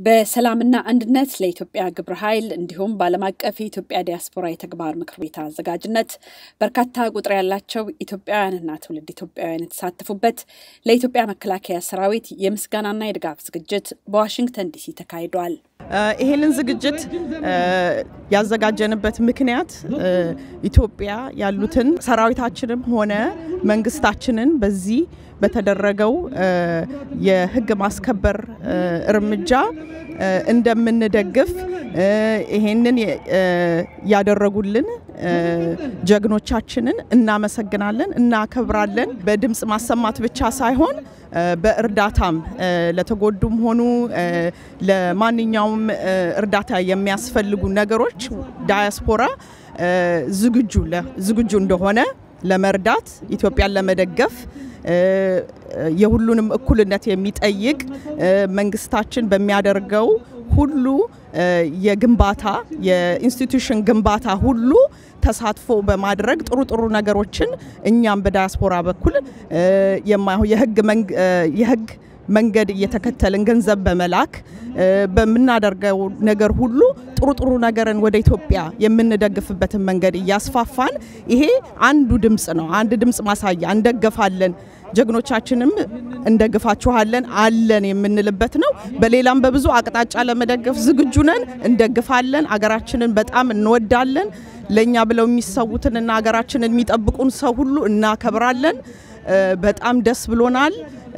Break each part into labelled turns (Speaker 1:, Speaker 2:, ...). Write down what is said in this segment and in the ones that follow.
Speaker 1: በሰላምና አንድነት ለኢትዮጵያ ግብረ ኃይል እንዲሁም በዓለም አቀፍ የኢትዮጵያ ዲያስፖራ የተግባር ምክር ቤት አዘጋጅነት በርካታ ቁጥር ያላቸው ኢትዮጵያውያንና ትውልድ ኢትዮጵያውያን የተሳተፉበት ለኢትዮጵያ መከላከያ ሰራዊት የምስጋናና የድጋፍ ዝግጅት በዋሽንግተን ዲሲ ተካሂዷል።
Speaker 2: ይሄንን ዝግጅት ያዘጋጀንበት ምክንያት ኢትዮጵያ ያሉትን ሰራዊታችንም ሆነ መንግስታችንን በዚህ በተደረገው የሕግ ማስከበር እርምጃ እንደምንደግፍ ይሄንን ያደረጉልን ጀግኖቻችንን እናመሰግናለን፣ እናከብራለን። በድምፅ ማሰማት ብቻ ሳይሆን በእርዳታም ለተጎዱም ሆኑ ለማንኛውም እርዳታ የሚያስፈልጉ ነገሮች ዳያስፖራ ዝግጁ ዝግጁ እንደሆነ ለመርዳት ኢትዮጵያን ለመደገፍ የሁሉንም እኩልነት የሚጠይቅ መንግስታችን በሚያደርገው ሁሉ የግንባታ የኢንስቲትዩሽን ግንባታ ሁሉ ተሳትፎ በማድረግ ጥሩ ጥሩ ነገሮችን እኛም በዳያስፖራ በኩል የህግ መንገድ እየተከተልን ገንዘብ በመላክ በምናደርገው ነገር ሁሉ ጥሩ ጥሩ ነገርን ወደ ኢትዮጵያ የምንደግፍበትን መንገድ እያስፋፋን ይሄ አንዱ ድምፅ ነው። አንድ ድምፅ ማሳያ እንደገፋለን፣ ጀግኖቻችንም እንደግፋችኋለን አለን የምንልበት ነው። በሌላም በብዙ አቅጣጫ ለመደገፍ ዝግጁ ነን፣ እንደግፋለን። አገራችንን በጣም እንወዳለን። ለእኛ ብለው የሚሰዉትንና ሀገራችንን የሚጠብቁን ሰው ሁሉ እናከብራለን። በጣም ደስ ብሎናል።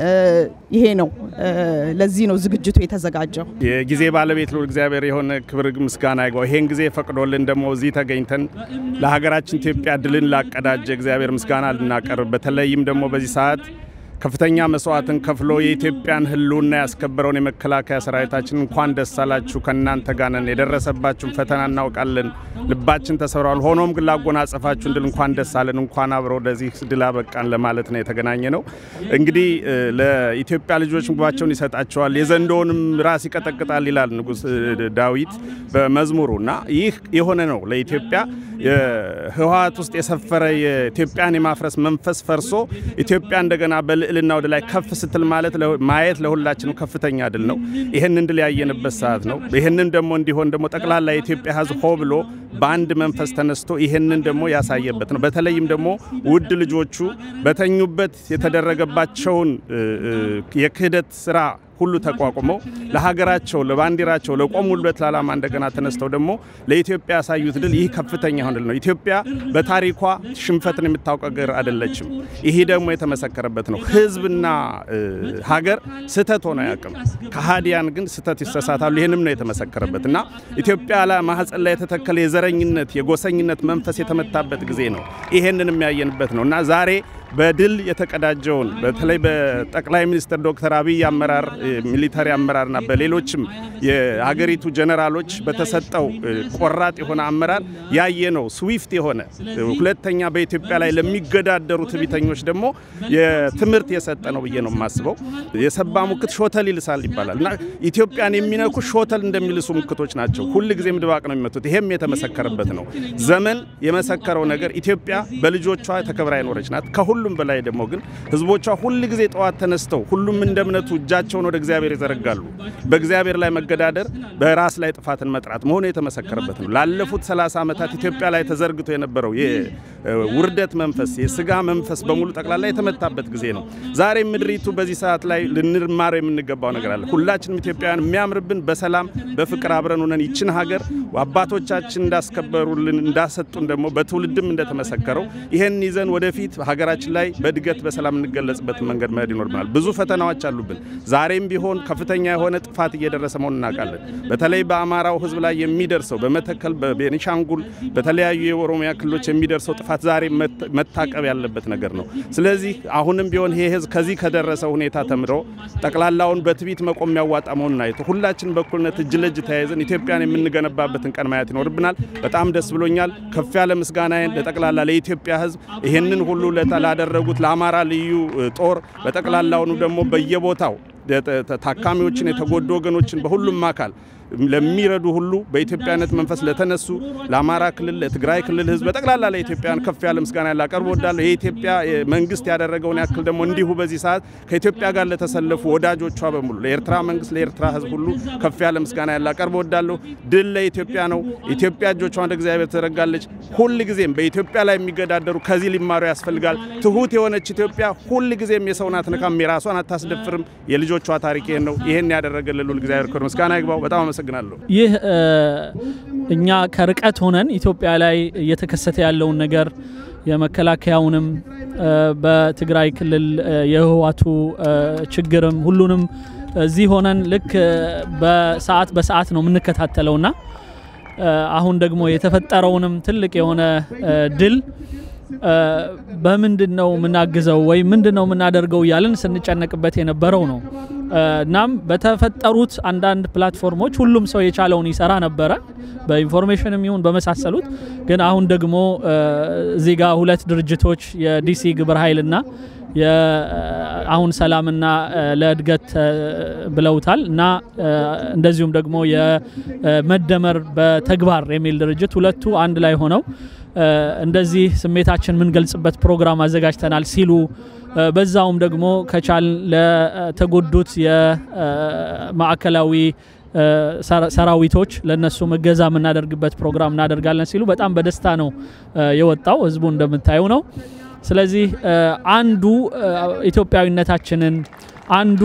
Speaker 2: ይሄ ነው። ለዚህ ነው ዝግጅቱ የተዘጋጀው።
Speaker 3: የጊዜ ባለቤት ልዑል እግዚአብሔር የሆነ ክብር ምስጋና ይግባው። ይሄን ጊዜ ፈቅዶልን ደግሞ እዚህ ተገኝተን ለሀገራችን ኢትዮጵያ ድልን ላቀዳጀ እግዚአብሔር ምስጋና ልናቀርብ በተለይም ደግሞ በዚህ ሰዓት ከፍተኛ መስዋዕትን ከፍሎ የኢትዮጵያን ሕልውና ያስከበረውን የመከላከያ ሰራዊታችን እንኳን ደስ አላችሁ፣ ከእናንተ ጋር ነን። የደረሰባችሁን ፈተና እናውቃለን፣ ልባችን ተሰብሯል። ሆኖም ግን ላጎናጸፋችሁን ድል እንኳን ደስ አለን፣ እንኳን አብረው ለዚህ ድል አበቃን ለማለት ነው የተገናኘ ነው። እንግዲህ ለኢትዮጵያ ልጆች ምግባቸውን ይሰጣቸዋል፣ የዘንዶውንም ራስ ይቀጠቅጣል ይላል ንጉሥ ዳዊት በመዝሙሩ እና ይህ የሆነ ነው ለኢትዮጵያ ህወሓት ውስጥ የሰፈረ የኢትዮጵያን የማፍረስ መንፈስ ፈርሶ ኢትዮጵያ እንደገና በልዕልና ወደ ላይ ከፍ ስትል ማለት ማየት ለሁላችንም ከፍተኛ ድል ነው። ይህንን ድል ያየንበት ሰዓት ነው። ይህንን ደግሞ እንዲሆን ደግሞ ጠቅላላ የኢትዮጵያ ሕዝብ ሆ ብሎ በአንድ መንፈስ ተነስቶ ይህንን ደግሞ ያሳየበት ነው። በተለይም ደግሞ ውድ ልጆቹ በተኙበት የተደረገባቸውን የክህደት ስራ ሁሉ ተቋቁመው ለሀገራቸው፣ ለባንዲራቸው፣ ለቆሙለት ለዓላማ እንደገና ተነስተው ደግሞ ለኢትዮጵያ ያሳዩት ድል ይህ ከፍተኛ የሆነ ድል ነው። ኢትዮጵያ በታሪኳ ሽንፈትን የምታውቅ ሀገር አይደለችም። ይህ ደግሞ የተመሰከረበት ነው። ህዝብና ሀገር ስህተት ሆነ አያውቅም። ከሃዲያን ግን ስህተት ይሰሳታሉ። ይህንም ነው የተመሰከረበት እና ኢትዮጵያ ላይ ማህፀን ላይ የተተከለ የዘረኝነት የጎሰኝነት መንፈስ የተመታበት ጊዜ ነው። ይሄንን የሚያየንበት ነው እና ዛሬ በድል የተቀዳጀውን በተለይ በጠቅላይ ሚኒስትር ዶክተር አብይ አመራር ሚሊታሪ አመራርና በሌሎችም የሀገሪቱ ጀነራሎች በተሰጠው ቆራጥ የሆነ አመራር ያየነው ስዊፍት የሆነ ሁለተኛ በኢትዮጵያ ላይ ለሚገዳደሩ ትዕቢተኞች ደግሞ የትምህርት የሰጠ ነው ብዬ ነው የማስበው። የሰባ ሙክት ሾተል ይልሳል ይባላል እና ኢትዮጵያን የሚነኩ ሾተል እንደሚልሱ ሙክቶች ናቸው። ሁል ጊዜም ድባቅ ነው የሚመቱት። ይሄም የተመሰከረበት ነው። ዘመን የመሰከረው ነገር ኢትዮጵያ በልጆቿ ተከብራ የኖረች ናት። ከሁሉም በላይ ደግሞ ግን ህዝቦቿ ሁል ጊዜ ጠዋት ተነስተው ሁሉም እንደ እምነቱ እጃቸውን ወደ እግዚአብሔር ይዘረጋሉ። በእግዚአብሔር ላይ መገዳደር በራስ ላይ ጥፋትን መጥራት መሆኑ የተመሰከረበት ነው። ላለፉት 30 ዓመታት ኢትዮጵያ ላይ ተዘርግቶ የነበረው የውርደት መንፈስ፣ የስጋ መንፈስ በሙሉ ጠቅላላ የተመታበት ጊዜ ነው። ዛሬ ምድሪቱ በዚህ ሰዓት ላይ ልንማረው የምንገባው ነገር አለ። ሁላችንም ኢትዮጵያውያን የሚያምርብን በሰላም በፍቅር አብረን ሆነን ይችን ሀገር አባቶቻችን እንዳስከበሩልን እንዳሰጡን ደግሞ በትውልድም እንደተመሰከረው ይህን ይዘን ወደፊት ሀገራችን ላይ በእድገት በሰላም እንገለጽበትን መንገድ መሄድ ይኖርብናል። ብዙ ፈተናዎች አሉብን። ዛሬም ቢሆን ከፍተኛ የሆነ ጥፋት እየደረሰ መሆኑን እናውቃለን። በተለይ በአማራው ህዝብ ላይ የሚደርሰው በመተከል፣ በቤኒሻንጉል፣ በተለያዩ የኦሮሚያ ክልሎች የሚደርሰው ጥፋት ዛሬ መታቀብ ያለበት ነገር ነው። ስለዚህ አሁንም ቢሆን ይሄ ህዝብ ከዚህ ከደረሰው ሁኔታ ተምሮ ጠቅላላውን በትዕቢት መቆም የሚያዋጣ መሆኑን አይቶ ሁላችን በእኩልነት እጅ ለእጅ ተያይዘን ኢትዮጵያን የምንገነባበትን ቀን ማየት ይኖርብናል። በጣም ደስ ብሎኛል። ከፍ ያለ ምስጋናዬን ለጠቅላላ ለኢትዮጵያ ህዝብ ይህንን ሁሉ ላደረጉት ለአማራ ልዩ ጦር በጠቅላላውኑ ደግሞ በየቦታው ታካሚዎችን የተጎዱ ወገኖችን በሁሉም አካል ለሚረዱ ሁሉ በኢትዮጵያነት መንፈስ ለተነሱ ለአማራ ክልል፣ ለትግራይ ክልል ህዝብ በጠቅላላ ለኢትዮጵያን ከፍ ያለ ምስጋና ላቀርብ እወዳለሁ። የኢትዮጵያ መንግስት ያደረገውን ያክል ደግሞ እንዲሁ በዚህ ሰዓት ከኢትዮጵያ ጋር ለተሰለፉ ወዳጆቿ በሙሉ ለኤርትራ መንግስት፣ ለኤርትራ ህዝብ ሁሉ ከፍ ያለ ምስጋና ላቀርብ እወዳለሁ። ድል ለኢትዮጵያ ነው። ኢትዮጵያ እጆቿን ወደ እግዚአብሔር ትዘረጋለች። ሁል ጊዜም በኢትዮጵያ ላይ የሚገዳደሩ ከዚህ ሊማሩ ያስፈልጋል። ትሁት የሆነች ኢትዮጵያ ሁል ጊዜም የሰውን አትነካም፣ የራሷን አታስደፍርም። የልጆቿ ታሪክ ይሄን ነው። ይሄን ያደረገልን ልዑል እግዚአብሔር ክብር ምስጋና ይግባው። በጣም አመሰግናለሁ።
Speaker 4: ይህ እኛ ከርቀት ሆነን ኢትዮጵያ ላይ እየተከሰተ ያለውን ነገር የመከላከያውንም በትግራይ ክልል የህወሓቱ ችግርም ሁሉንም እዚህ ሆነን ልክ በሰዓት በሰዓት ነው የምንከታተለውና አሁን ደግሞ የተፈጠረውንም ትልቅ የሆነ ድል በምንድን ነው የምናግዘው ወይም ምንድን ነው የምናደርገው እያልን ስንጨነቅበት የነበረው ነው። እናም በተፈጠሩት አንዳንድ ፕላትፎርሞች ሁሉም ሰው የቻለውን ይሰራ ነበረ፣ በኢንፎርሜሽንም ይሁን በመሳሰሉት። ግን አሁን ደግሞ እዚህ ጋር ሁለት ድርጅቶች የዲሲ ግብረ ኃይልና አሁን ሰላምና ለእድገት ብለውታል እና እንደዚሁም ደግሞ የመደመር በተግባር የሚል ድርጅት ሁለቱ አንድ ላይ ሆነው እንደዚህ ስሜታችን የምንገልጽበት ፕሮግራም አዘጋጅተናል ሲሉ በዛውም ደግሞ ከቻል ለተጎዱት የማዕከላዊ ሰራዊቶች ለነሱ እገዛ የምናደርግበት ፕሮግራም እናደርጋለን ሲሉ በጣም በደስታ ነው የወጣው። ህዝቡ እንደምታየው ነው። ስለዚህ አንዱ ኢትዮጵያዊነታችንን አንዱ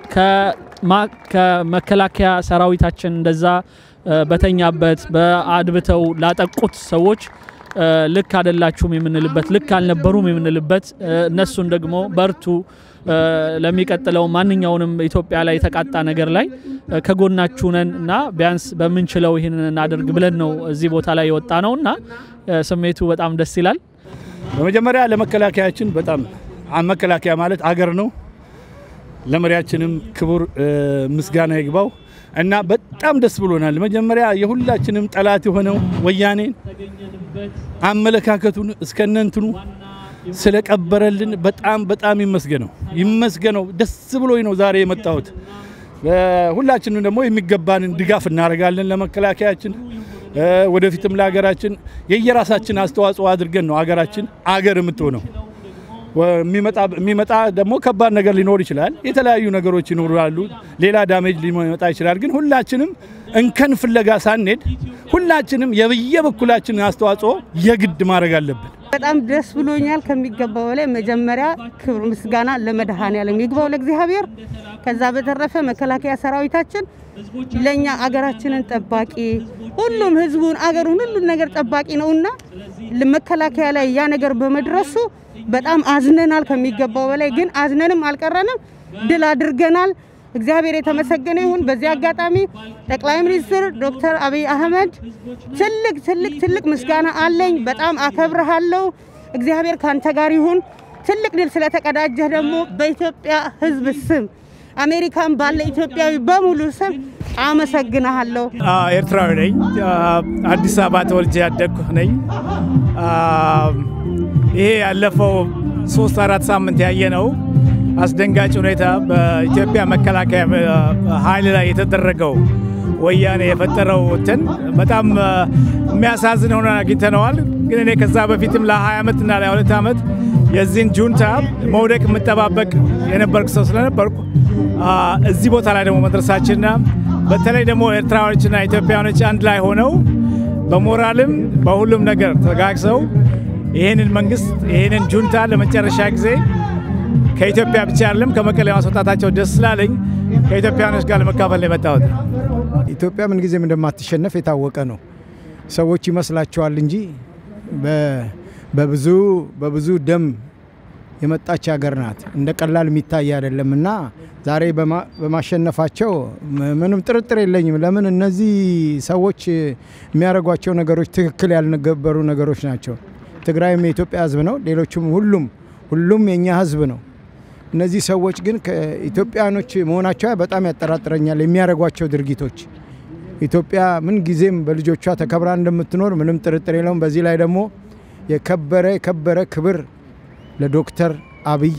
Speaker 4: ከመከላከያ ሰራዊታችን እንደዛ በተኛበት በአድብተው ላጠቁት ሰዎች ልክ አይደላችሁም የምንልበት ልክ አልነበሩም የምንልበት እነሱን ደግሞ በርቱ ለሚቀጥለው ማንኛውንም ኢትዮጵያ ላይ የተቃጣ ነገር ላይ ከጎናችሁ ነን እና ቢያንስ በምንችለው ይህንን እናደርግ ብለን ነው እዚህ ቦታ ላይ የወጣ ነው እና ስሜቱ በጣም ደስ ይላል።
Speaker 5: በመጀመሪያ ለመከላከያችን በጣም መከላከያ ማለት አገር ነው። ለመሪያችንም ክቡር ምስጋና ይግባው እና በጣም ደስ ብሎናል። መጀመሪያ የሁላችንም ጠላት የሆነው ወያኔን አመለካከቱን እስከነንትኑ ስለቀበረልን በጣም በጣም ይመስገነው ይመስገነው። ደስ ብሎኝ ነው ዛሬ የመጣሁት። ሁላችንም ደግሞ የሚገባንን ድጋፍ እናደርጋለን ለመከላከያችን ወደፊትም ለሀገራችን የየራሳችን አስተዋጽኦ አድርገን ነው ሀገራችን አገር የምትሆነው። የሚመጣ ደግሞ ከባድ ነገር ሊኖር ይችላል። የተለያዩ ነገሮች ይኖራሉ። ሌላ ዳሜጅ ሊመጣ ይችላል። ግን ሁላችንም እንከን ፍለጋ ሳንሄድ ሁላችንም የበየበኩላችንን አስተዋጽኦ የግድ ማድረግ አለብን።
Speaker 6: በጣም ደስ ብሎኛል ከሚገባው በላይ። መጀመሪያ ክብር ምስጋና ለመድኃኔዓለም ይግባው ለእግዚአብሔር። ከዛ በተረፈ መከላከያ ሰራዊታችን ለኛ አገራችንን ጠባቂ ሁሉም ህዝቡን አገሩን ሁሉን ነገር ጠባቂ ነውና መከላከያ ላይ ያ ነገር በመድረሱ በጣም አዝነናል ከሚገባው በላይ ግን አዝነንም አልቀረንም፣ ድል አድርገናል። እግዚአብሔር የተመሰገነ ይሁን። በዚህ አጋጣሚ ጠቅላይ ሚኒስትር ዶክተር አብይ አህመድ ትልቅ ትልቅ ትልቅ ምስጋና አለኝ። በጣም አከብረሃለሁ። እግዚአብሔር ካንተ ጋር ይሁን። ትልቅ ድል ስለተቀዳጀህ ደግሞ በኢትዮጵያ ህዝብ ስም አሜሪካን ባለ ኢትዮጵያዊ በሙሉ ስም አመሰግናለሁ።
Speaker 7: ኤርትራዊ ነኝ። አዲስ አበባ ተወልጄ ያደግኩ ነኝ። ይሄ ያለፈው ሶስት አራት ሳምንት ያየ ነው አስደንጋጭ ሁኔታ በኢትዮጵያ መከላከያ ኃይል ላይ የተደረገው ወያኔ የፈጠረው እንትን በጣም የሚያሳዝን ሆነ አግኝተነዋል። ግን እኔ ከዛ በፊትም ለ20 ዓመት እና ለ22 ዓመት የዚህን ጁንታ መውደቅ የምጠባበቅ የነበርኩ ሰው ስለነበርኩ እዚህ ቦታ ላይ ደግሞ መድረሳችንና በተለይ ደግሞ ኤርትራዎችና ኢትዮጵያኖች አንድ ላይ ሆነው በሞራልም በሁሉም ነገር ተጋግሰው ይህንን መንግስት ይህንን ጁንታ ለመጨረሻ ጊዜ ከኢትዮጵያ ብቻ አይደለም ከመቀሌ ማስወጣታቸው ደስ ስላለኝ ከኢትዮጵያኖች ጋር ለመካፈል ነው የመጣሁት።
Speaker 8: ኢትዮጵያ ምን ጊዜም እንደማትሸነፍ የታወቀ ነው። ሰዎች ይመስላቸዋል እንጂ በብዙ በብዙ ደም የመጣች ሀገር ናት። እንደ ቀላል የሚታይ አይደለም እና ዛሬ በማሸነፋቸው ምንም ጥርጥር የለኝም። ለምን እነዚህ ሰዎች የሚያደርጓቸው ነገሮች ትክክል ያልነበሩ ነገሮች ናቸው። ትግራይም የኢትዮጵያ ሕዝብ ነው። ሌሎችም ሁሉም ሁሉም የእኛ ሕዝብ ነው። እነዚህ ሰዎች ግን ከኢትዮጵያኖች መሆናቸው በጣም ያጠራጥረኛል። የሚያደርጓቸው ድርጊቶች ኢትዮጵያ ምን ጊዜም በልጆቿ ተከብራ እንደምትኖር ምንም ጥርጥር የለውም። በዚህ ላይ ደግሞ የከበረ የከበረ ክብር ለዶክተር አብይ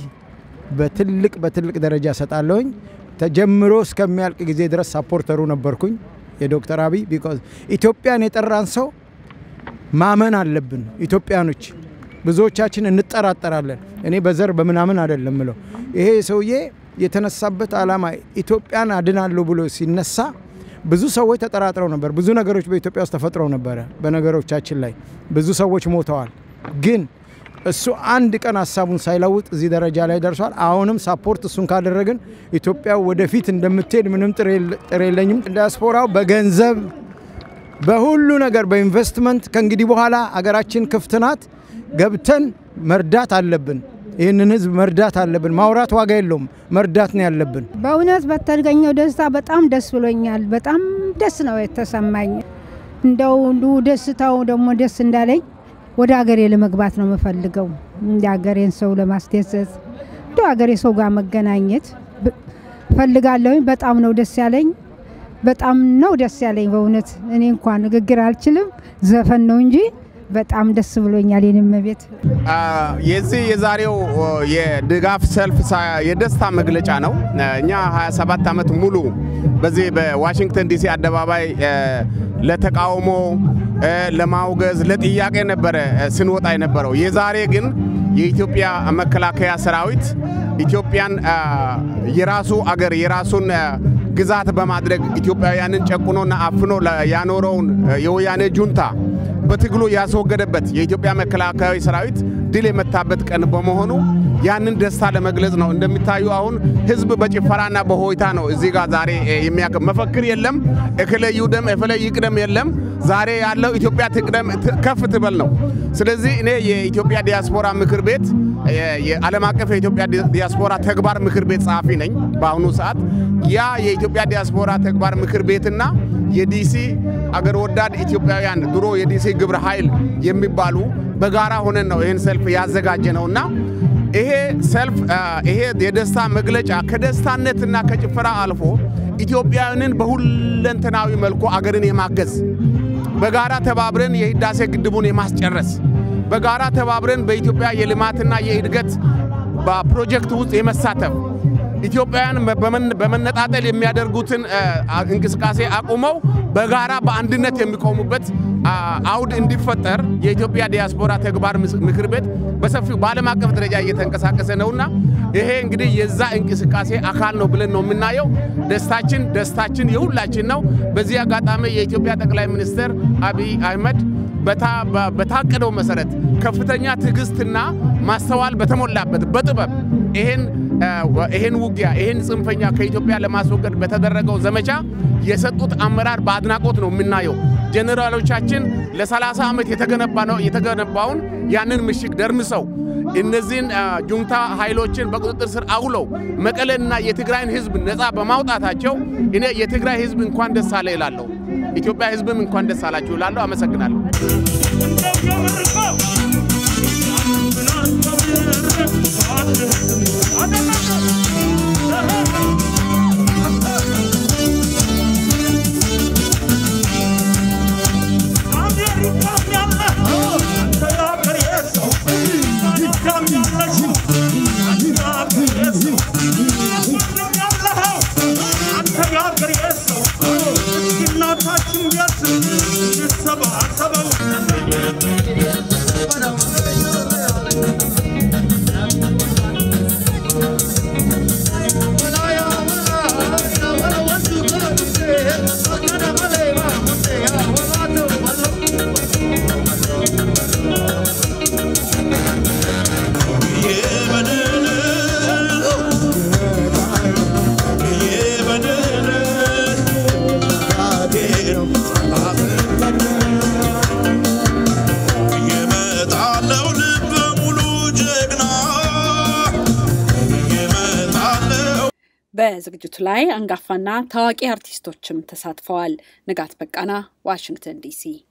Speaker 8: በትልቅ በትልቅ ደረጃ ሰጣለሁኝ። ተጀምሮ እስከሚያልቅ ጊዜ ድረስ ሳፖርተሩ ነበርኩኝ። የዶክተር አብይ ቢኮዝ ኢትዮጵያን የጠራን ሰው ማመን አለብን። ኢትዮጵያኖች ብዙዎቻችን እንጠራጠራለን። እኔ በዘር በምናምን አይደለም ምለው ይሄ ሰውዬ የተነሳበት ዓላማ ኢትዮጵያን አድናለሁ ብሎ ሲነሳ ብዙ ሰዎች ተጠራጥረው ነበር። ብዙ ነገሮች በኢትዮጵያ ውስጥ ተፈጥረው ነበረ። በነገሮቻችን ላይ ብዙ ሰዎች ሞተዋል። ግን እሱ አንድ ቀን ሀሳቡን ሳይለውጥ እዚህ ደረጃ ላይ ደርሷል። አሁንም ሳፖርት እሱን ካደረግን ኢትዮጵያ ወደፊት እንደምትሄድ ምንም ጥር የለኝም። ዲያስፖራው በገንዘብ በሁሉ ነገር በኢንቨስትመንት ከእንግዲህ በኋላ አገራችን ክፍት ናት። ገብተን መርዳት አለብን። ይህንን ህዝብ መርዳት አለብን። ማውራት ዋጋ የለውም፣ መርዳት ነው ያለብን።
Speaker 9: በእውነት በተገኘው ደስታ በጣም ደስ ብሎኛል። በጣም ደስ ነው የተሰማኝ። እንደው እንዱ ደስታው ደግሞ ደስ እንዳለኝ ወደ ሀገሬ ለመግባት ነው የምፈልገው። እንደ ሀገሬን ሰው ለማስደሰት እንደ ሀገሬ ሰው ጋር መገናኘት ፈልጋለሁኝ። በጣም ነው ደስ ያለኝ። በጣም ነው ደስ ያለኝ በእውነት እኔ እንኳን ንግግር አልችልም፣ ዘፈን ነው እንጂ በጣም ደስ ብሎኛል። የኔም ቤት
Speaker 10: የዚህ የዛሬው የድጋፍ ሰልፍ የደስታ መግለጫ ነው። እኛ 27 ዓመት ሙሉ በዚህ በዋሽንግተን ዲሲ አደባባይ ለተቃውሞ፣ ለማውገዝ፣ ለጥያቄ ነበረ ስንወጣ የነበረው። የዛሬ ግን የኢትዮጵያ መከላከያ ሰራዊት ኢትዮጵያን የራሱ አገር የራሱን ግዛት በማድረግ ኢትዮጵያውያንን ጨቁኖና አፍኖ ያኖረውን የወያኔ ጁንታ በትግሉ ያስወገደበት የኢትዮጵያ መከላከያ ሰራዊት ድል የመታበት ቀን በመሆኑ ያንን ደስታ ለመግለጽ ነው። እንደሚታዩ አሁን ህዝብ በጭፈራና በሆይታ ነው እዚህ ጋር ዛሬ የሚያከ መፈክር የለም፣ እክለ ይውደም እክለ ይቅደም የለም። ዛሬ ያለው ኢትዮጵያ ትቅደም ከፍ ትበል ነው። ስለዚህ እኔ የኢትዮጵያ ዲያስፖራ ምክር ቤት የዓለም አቀፍ የኢትዮጵያ ዲያስፖራ ተግባር ምክር ቤት ጸሐፊ ነኝ በአሁኑ ሰዓት። ያ የኢትዮጵያ ዲያስፖራ ተግባር ምክር ቤትና የዲሲ አገር ወዳድ ኢትዮጵያውያን ድሮ የዲሲ ግብረ ኃይል የሚባሉ በጋራ ሆነን ነው ይህን ሰልፍ ያዘጋጀ ነውና ይሄ ሰልፍ ይሄ የደስታ መግለጫ ከደስታነትና ከጭፈራ አልፎ ኢትዮጵያውያንን በሁለንተናዊ መልኩ አገርን የማገዝ በጋራ ተባብረን የህዳሴ ግድቡን የማስጨረስ በጋራ ተባብረን በኢትዮጵያ የልማትና የእድገት በፕሮጀክት ውስጥ የመሳተፍ ኢትዮጵያውያን በመነጣጠል የሚያደርጉትን እንቅስቃሴ አቁመው በጋራ በአንድነት የሚቆሙበት አውድ እንዲፈጠር የኢትዮጵያ ዲያስፖራ ተግባር ምክር ቤት በሰፊው በዓለም አቀፍ ደረጃ እየተንቀሳቀሰ ነውና ይሄ እንግዲህ የዛ እንቅስቃሴ አካል ነው ብለን ነው የምናየው። ደስታችን ደስታችን የሁላችን ነው። በዚህ አጋጣሚ የኢትዮጵያ ጠቅላይ ሚኒስትር አብይ አህመድ በታቀደው መሰረት ከፍተኛ ትዕግስትና ማስተዋል በተሞላበት በጥበብ ይሄን ይሄን ውጊያ ይሄን ጽንፈኛ ከኢትዮጵያ ለማስወገድ በተደረገው ዘመቻ የሰጡት አመራር በአድናቆት ነው የምናየው። ጄኔራሎቻችን ለ30 ዓመት የተገነባውን ያንን ምሽግ ደርምሰው እነዚህን ጁንታ ኃይሎችን በቁጥጥር ስር አውለው መቀሌንና የትግራይን ሕዝብ ነፃ በማውጣታቸው እኔ የትግራይ ሕዝብ እንኳን ደስ አለ ይላለሁ። ኢትዮጵያ ሕዝብም እንኳን ደስ አላችሁ ይላለሁ። አመሰግናለሁ።
Speaker 1: በዝግጅቱ ላይ አንጋፋና ታዋቂ አርቲስቶችም ተሳትፈዋል። ንጋት በቃና ዋሽንግተን ዲሲ